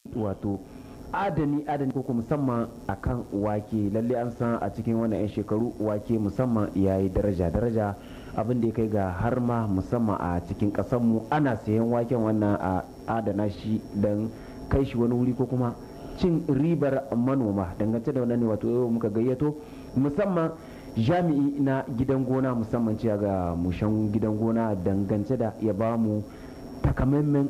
wato adani adani ko musamman akan wake lalle an san a cikin wannan 'yan shekaru wake musamman ya yi daraja daraja abin da ya kai ga har ma musamman a cikin mu ana sayan waken wannan a adana shi don kai shi wani wuri ko kuma cin ribar manoma dangance da wannan ne wato yau muka gayyato musamman jami'i na gidan gona musamman cewa ga mushan gidan gona dangance da ya ba mu takamaiman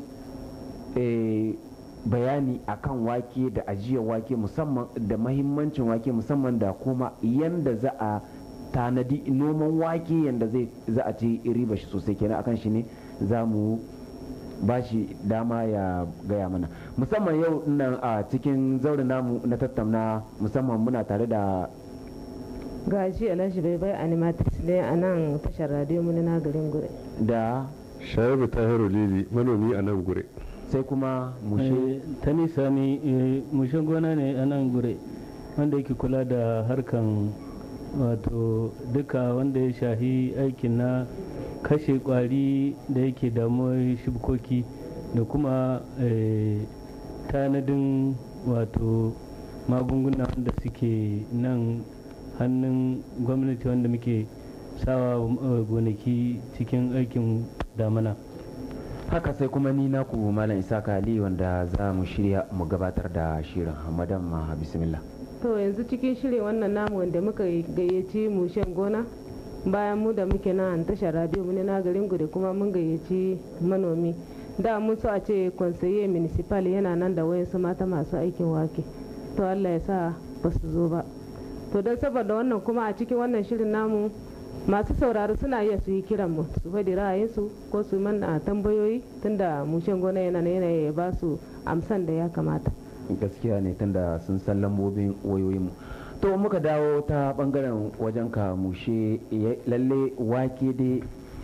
bayani akan wake da ajiyar wake musamman da mahimmancin wake musamman da kuma yanda za a tanadi noman wake yanda zai za a ce riba shi sosai kenan akan shi ne za mu ba shi dama ya gaya mana musamman yau nan a cikin zaurin namu na tattauna musamman muna tare da gashi alhaji bai bai animatrix ne a nan tashar radio mu na garin gure da shayabu tahiru lili manomi a nan gure sai kuma mushe ta nisa ne mushe gona ne a nan gure wanda yake kula da harkan wato duka wanda ya shahi aikin na kashe kwari da yake damuwar shibkoki da kuma tanadin wato magunguna wanda suke nan hannun gwamnati wanda muke sawa gonaki cikin aikin damana haka sai kuma ni naku malam isaka ali wanda za mu shirya mu gabatar da shirin madam ma bismillah to yanzu cikin shirin wannan namu wanda muka gayyaci mu shan gona bayan mu da muke nan tashar radio mu na garin gudu kuma mun gayyaci manomi da mun so a ce conseiller municipal yana nan da wayansu mata masu aikin wake to allah ya sa ba su zo ba to don saboda wannan kuma a cikin wannan shirin namu masu sauraro suna iya su yi kiran mu su faɗi ra'ayinsu ko su mana tambayoyi tunda mushen gona yana yana ya ba su amsan da ya kamata gaskiya ne tunda sun san lambobin wayoyinmu to muka dawo ta bangaren wajen ka mushe lalle wake dai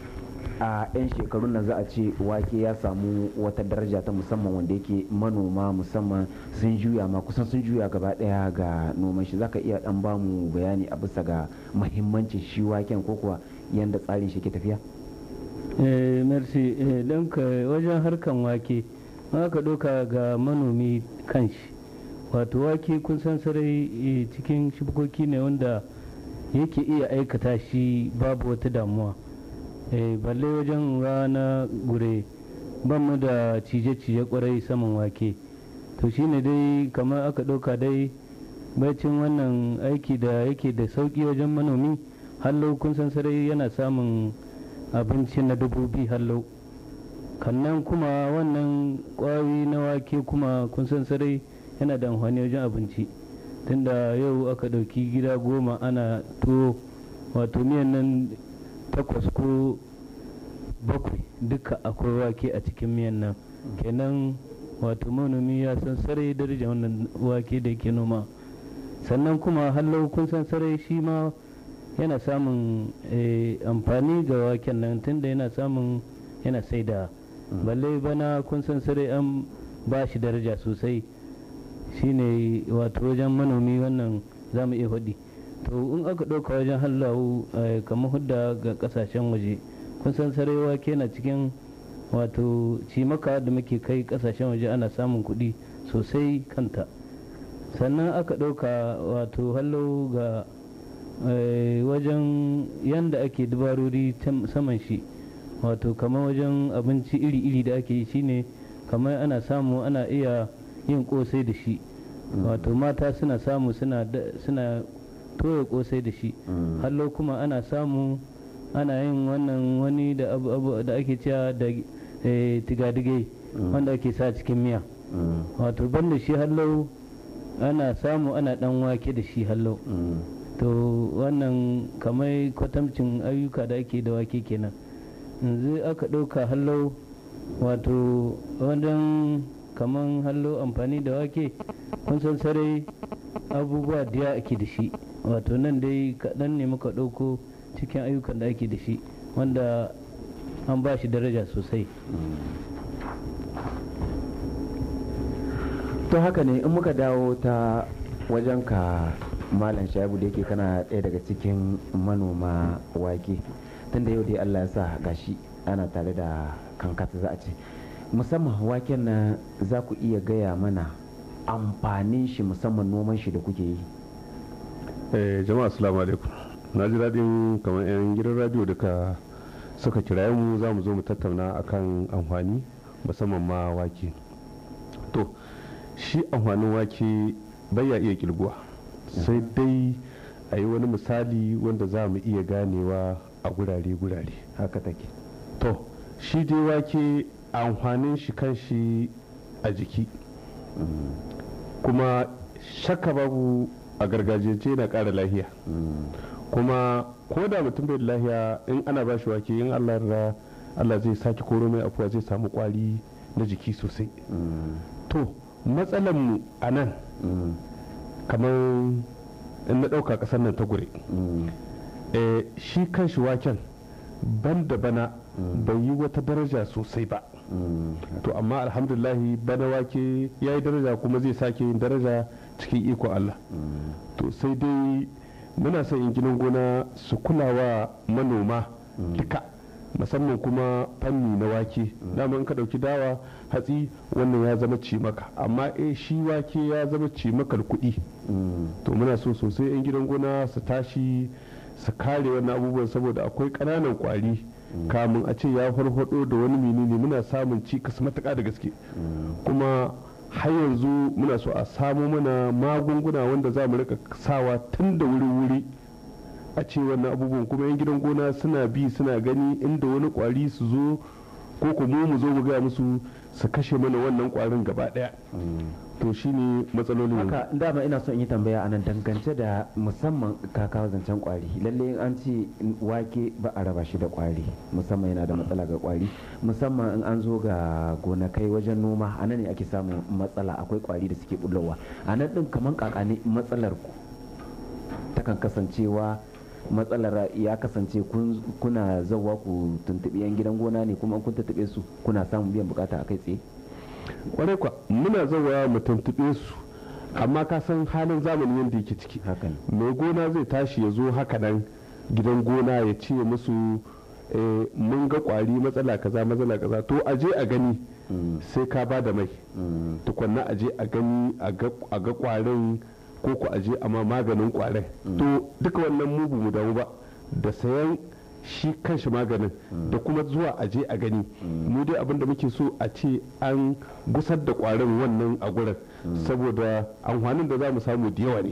a 'yan shekarun nan za a ce wake ya samu wata daraja ta musamman wanda yake manoma musamman sun juya ma kusan sun juya gaba daya ga noman shi zaka iya dan ba mu bayani a bisa ga mahimmancin shi waken ko kuwa yanda tsarin shi ke tafiya eh merci don ka wajen harkan wake ka ɗauka ga manomi kanshi wato wake kun san sarai cikin shibkoki ne wanda yake iya aikata shi babu wata damuwa balle wajen rana gure ban mu da cije-cije kwarai saman wake to shine dai kamar aka ɗauka dai bacin wannan aiki da yake da sauƙi wajen manomi hallo kun san sarai yana samun abinci na dubobi hallo kannan kuma wannan ƙwari na wake kuma kun san sarai yana da amfani wajen abinci tunda yau aka ɗauki gida goma ana tuwo wato miyan nan takwas ko bakwai duka akwai wake a cikin miyan nan kenan wato manomi ya san sarai daraja wannan wake da yake noma sannan kuma hallau kun san sarai shi ma yana samun amfani ga waken nan tunda yana samun yana saida balle bana kun san sarai an ba shi daraja sosai shine wato wajen manomi wannan za mu iya faɗi to in aka ɗauka wajen hallawu kamar hudda ga ƙasashen waje kun san sarewa ke na cikin wato cimaka da muke kai ƙasashen waje ana samun kuɗi sosai kanta sannan aka ɗauka wato hallau ga wajen yanda ake dubarori saman shi wato kamar wajen abinci iri-iri da ake yi shine kamar ana samu ana iya yin kosai da shi wato mata suna samu suna toya kosai da shi hallo kuma ana samu ana yin wannan wani da abu da ake cewa da tigadigai wanda ake sa cikin miya wato banda shi hallo ana samu ana dan wake da shi hallo to wannan kamar kwatamcin ayyuka da ake da wake kenan yanzu aka ɗauka hallo wato wajen kaman hallo amfani da wake kun san sarai abubuwa da ake da shi wato nan dai kaɗan ne muka ɗauko cikin ayyukan da ake da shi wanda an ba shi daraja sosai to haka ne in muka dawo ta wajen ka malam shaibu da yake kana ɗaya daga cikin manoma wake tunda yau dai allah ya sa gashi ana tare da kankata za a ce musamman waken nan za ku iya gaya mana amfanin shi musamman noman shi da kuke yi Eh, jama'a assalamu alaikum na ji daɗin kamar 'yan gidan radio da ka suka kira mu za mu zo mu tattauna akan amfani musamman ma wake to shi amfanin wake bai ya iya kilguwa sai dai a yi wani misali wanda za mu iya ganewa a gurare-gurare haka take to shi dai wake amfanin shi kan shi a jiki kuma shakka babu a gargajiyance na ƙara lahiya kuma ko da mutum bai da lahiya in ana ba shi wake in allah yarda allah zai sake koro mai afuwa zai samu kwari na jiki sosai to matsalar mu a nan kamar in na ɗauka ƙasar nan ta gure eh, shi kan shi waken ban da bana bai yi wata daraja sosai ba to amma alhamdulahi bana wake ya yi daraja kuma zai sake yin daraja cikin iko Allah to sai dai muna son inginan gona su kulawa manoma duka musamman kuma fanni na wake dama in ka dauki dawa hatsi wannan ya zama cimaka amma eh shi wake ya zama cimakar kuɗi to muna so sosai yan gidan gona su tashi su kare wannan abubuwan saboda akwai ƙananan ƙwari kamun a ce ya farfado da wani menene muna samun cikas matuƙa da gaske kuma har yanzu muna so a samo mana magunguna wanda za mu rika sawa tun da wuri-wuri a ce wannan abubuwan kuma yan gidan gona suna bi suna gani inda wani kwari su zo ko kuma mu zo mu gaya musu su kashe mana wannan kwarin gaba daya to shine matsalolin yanzu. haka dama ina son in yi tambaya anan dangance da musamman kakawa zancen kwari lalle in an ce wake ba a raba shi da kwari musamman yana da matsala ga kwari musamman in an zo ga gonakai wajen noma a nan ne ake samun matsala akwai kwari da suke bullowa a nan din kaman kakane matsalar ku takan kasancewa matsalar ya kasance kun- kuna zauwa ku tuntuɓi yan gidan gona ne kuma in kun tuntuɓe su kuna samun biyan bukata a kai tsaye kwarai kwa muna zawa mu tuntuɓe su amma ka san halin zamani yadda yake ciki hakan mai gona zai tashi ya zo haka nan gidan gona ya ce musu eh, mun ga kwari matsala kaza matsala kaza to a je a gani sai ka ba da mai tukunna a je a gani a ga a ga kwarin ko ku a je a ma maganin kwarin to duka wannan mu ba mu damu ba da sayan shi kanshi maganin da kuma zuwa a je a gani mu dai abinda muke so a ce an gusar da kwarin wannan a gurin saboda amfanin da za mu samu da yawa ne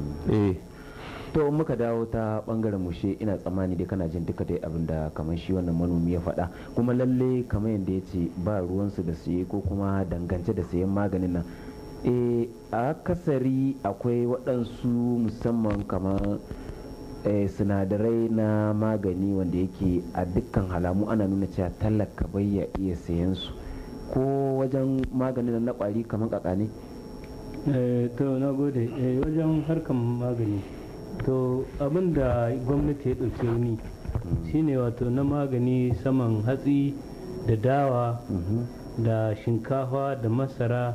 eh to in muka dawo ta bangaren mushe ina tsammani dai kana jin duka dai abin da kamar shi wannan manomi ya faɗa kuma lalle kamar yadda ya ce ba ruwansu da siye ko kuma dangance da sayan maganin nan e a kasari akwai waɗansu musamman kamar eh, sinadarai na magani wanda yake a dukkan halamu ana nuna cewa talaka bai ya iya sayan su ko wajen maganin na kwari kamar kakane Eh, to na gode Eh, wajen harkan magani to abin da gwamnati ya ɗauki ni shine wato na magani saman hatsi da dawa da shinkafa da masara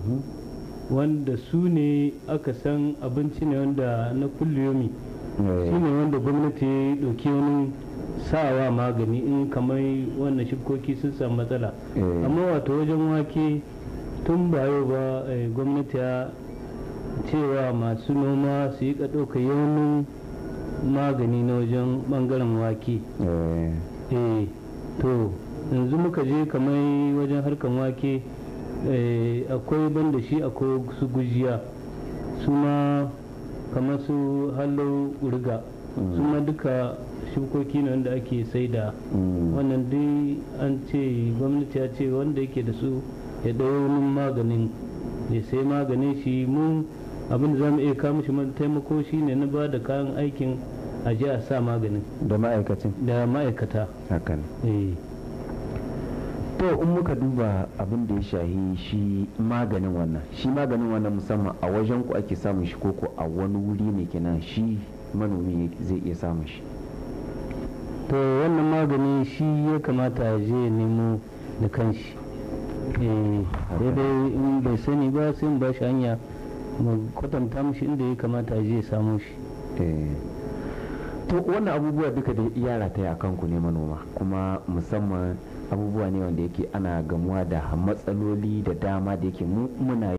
wanda su ne aka san abinci ne wanda na kulliyomi shi ne wanda gwamnati ya ɗauki wani sawa magani in kamar wannan shibkoki sun samu matsala Eh. amma wato wajen wake tun ba yau ba eh, gwamnati ya cewa masu noma su yi ɗauka yawanin magani na wajen ɓangaren wake Eh, eh to yanzu muka je kamar wajen harkan wake eh, akwai banda shi akwai su gujiya su ma kamar su hallo urga su ma duka shukoki ne wanda ake saida mm, wannan dai an ce gwamnati ya ce wanda yake da su ya ɗau wani maganin ya sai maganin shi mu abin da za mu iya kawo mishi man taimako shi ne na ba da kayan aikin a je a sa maganin da ma'aikacin da ma'aikata hakan eh to in muka duba abin da ya shahi shi maganin wannan shi maganin wannan musamman a wajen ku ake samun shi koko a wani wuri ne kenan shi manomi zai iya samun shi to wannan magani shi ya kamata ya je ya nemo da kanshi eh sai dai in bai sani ba sai mu ba shi hanya mu kwatanta mishi inda ya kamata ya je ya samo shi Eh, to wannan abubuwa duka da ya rataya a kanku ne manoma kuma musamman abubuwa ne wanda yake ana gamuwa da matsaloli da dama da yake mu muna